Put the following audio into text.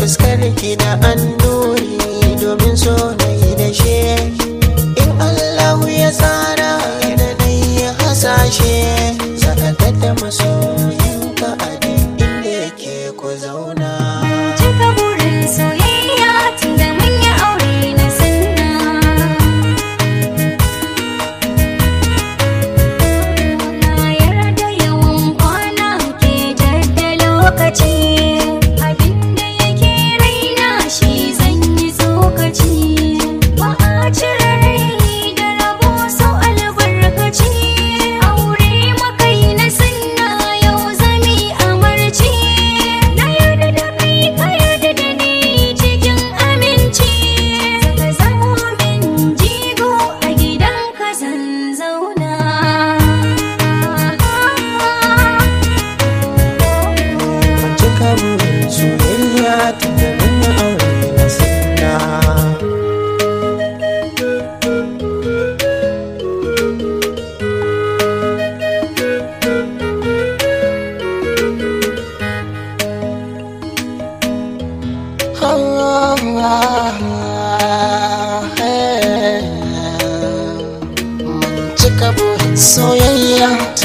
taskar ki da annuri domin so na yi da she in allahu ya tsara da na yi hasashe sakatar da masoyinka a duk inda yake ku zauna Cika burin soyayya tun da mun yi aure na sanna. Na yarda yawan kwana ke jadda lokaci. Abinda yake raina shi zan yi tsokaci. Ba a cire rai da rabo sau albarkaci. Aure makai na sanna yau zami amarci. Na yarda da kai ka yarda da ni cikin aminci. Saka zamo min jigo a gidan ka zan zauna. Ban cika burin soyayya tun da mun yi aure na sanna Mun cika burin soyayya